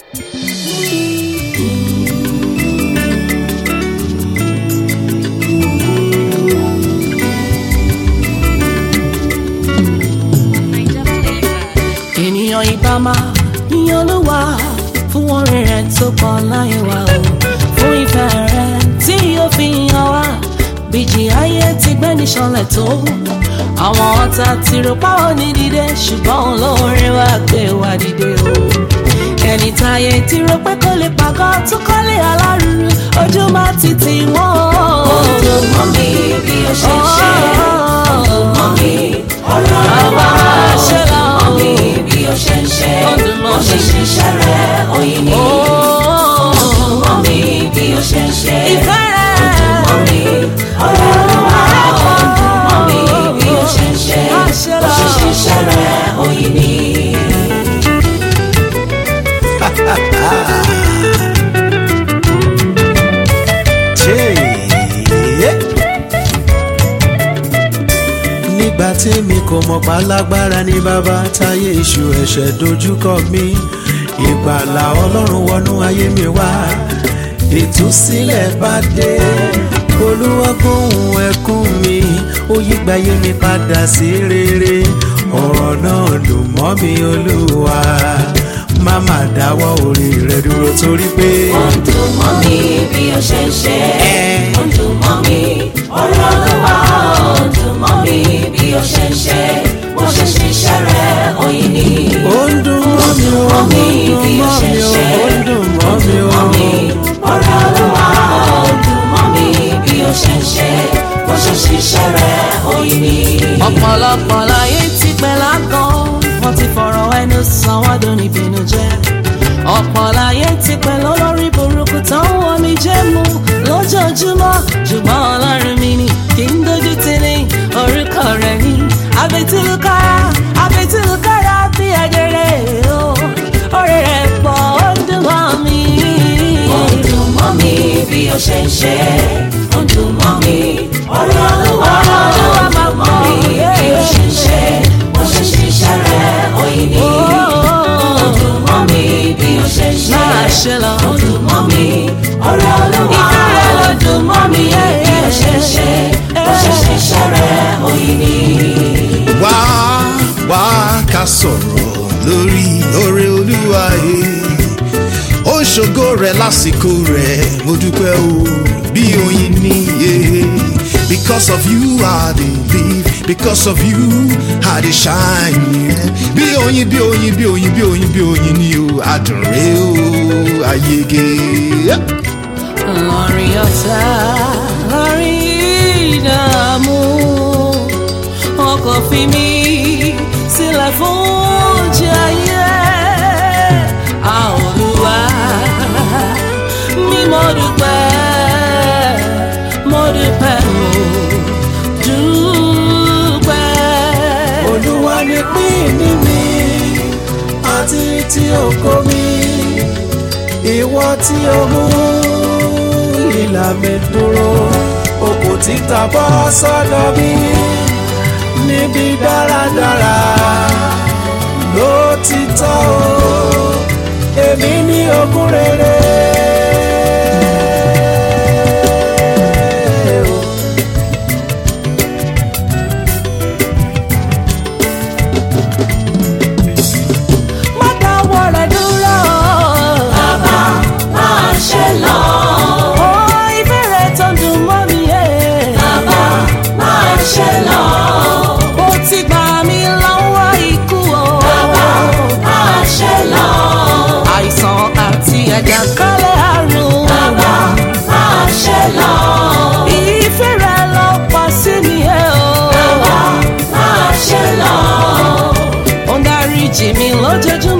ènìyàn ìbá máa yíyan olúwa fún orin rẹ̀ tó pọ̀ láyé wa o fún ìfẹ́ rẹ̀ tí yóò fi hàn wá bíjì ayé ti gbẹ́ni ṣọlẹ̀ tó àwọn ọ̀tá ti rò páwọn ní dìde ṣùgbọ́n olórin wa gbé wa dìde o ẹni táyé ti rò pé kó lè pàgọ́ tó kọ́lé alárùrù ojú máa ti tì wọ́n. Ojú mọ́ mi bí o ṣe ń ṣe. Ojú mọ́ mi ọ̀rọ̀ rẹ̀ wá. ṣe lọ. Ojú mọ́ mi bí o ṣe ń ṣe. Ojú mọ́ Mo ṣe mi. ṣiṣẹ́ rẹ̀ oyin ni. Ojú mọ́ mi bí o ṣe ń ṣe. ìfẹ́ rẹ̀. Ojú mọ́ mi ọ̀rọ̀ rẹ̀ wá. Ojú mọ́ mi bí o ṣe ń ṣe. Má ṣe Mo ṣe lọ. ṣiṣẹ́ rẹ̀ oyin ni. nígbà tí mi kò mọ̀ pa lágbára ní bàbá táyé iṣu ẹ̀ṣẹ̀ dojúkọ mi ìgbàlà ọlọ́run wọnú ayé mi wá ìtúsílẹ̀ bá dé olúwa gbóhùn ẹkún mi ó yí gbáyé mi padà sí rere ọ̀rọ̀ náà dùn mọ́ mi olúwa má má dáwọ́ orí rẹ dúró torí pé Ojú mọ́ mi bí o ṣe ń ṣe. Ojú mọ́ mi ọ̀rọ̀ ló wá. Ojú mọ́ mi bí o ṣe ń ṣe. Mo ṣe ṣiṣẹ́ rẹ̀ oyin ni. ó ń dùn mọ́ mi ó mọ́ ń mi dùn bí o mọ́ ṣe mi ń ó ṣe. ń dùn mọ́ mi Ojú mọ́ mi ó. ọ̀rọ̀ ló wá. Ojú mọ́ mi bí o ṣe ń ṣe. Mo ṣe ṣiṣẹ́ rẹ̀ oyin ni. ọ̀pọ̀lọpọ̀ láyé ti pẹ́ lágàn wọ́n ti fọ̀rọ̀ ẹnu sàn wọ́n dùn níbínú jẹ́ ọ̀pọ̀ láyé ti pẹ́ lólórí burúkú tán wọ́n mi jẹ́ mu lójoojúmọ́ ṣùgbọ́n ọlọ́run mi ni kì í dojú tì ní orúkọ rẹ̀ ní àbẹ̀tìlúkára àbẹ̀tìlúkára bí ẹ̀jẹ̀rẹ̀ o orí rẹ̀ pọ̀ ó ń dùn mọ́ mi. Ojú mọ́ mi bí o ṣe ń ṣe. Ojú mọ́ mi ọ̀rọ̀ ló wá. Ojú mọ́ mi bí o ṣe ń ṣe. Mo ṣe ṣiṣẹ́ rẹ̀ oyin ni. Ojú mọ́ mi bí o ṣe ń ṣe. Máa ṣe lọ. Ojú mọ́ mi ọ̀rọ̀ ló wá. Ìfẹ́ rẹ̀ ló Ojú mọ́ mi bí o ṣe ń ṣe. Mo ṣe ṣiṣẹ́ rẹ̀ oyin ni. wá wá ká sọ̀rọ̀ lórí oore olúwa yìí ó ń ṣògo rẹ̀ lásìkò rẹ̀ mo dúpẹ́ o bí oyin níye because of you I dey live because of you I dey shine bí oyin bí oyin bí oyin bí oyin bí oyin ni o adùn rẹ o ayege. lórí ọ̀tá lórí ìdààmú ọkọ̀ fi mí sílẹ̀ fún oúnjẹ ayé a Olúwa mi mo dúpẹ́ mo dúpẹ́ o dúpẹ́. olúwa ni pín mi àti tí oko mi ìwọ tí o mú ìlà mi dúró okò títa bọ́ sọ́dọ̀ mi níbi dáradára ló ti tọ́ o èmi ní ogún rere. má dáwọ́ rẹ̀ dúró. Bàbá máa ṣe lọ. Ó ìbéèrè tó ń dùn mọ́ mi yé. Bàbá máa ṣe lọ. Ó ti gbà mí lọ́wọ́ ikú o. Bàbá máa ṣe lọ. Àìsàn àti àjàkálẹ̀ àrùn. Bàbá máa ṣe lọ. Ìfẹ́ rẹ̀ ló pa sí mi yé o. Bàbá máa ṣe lọ. Ó ń dáríjì mi lójoojúmọ́.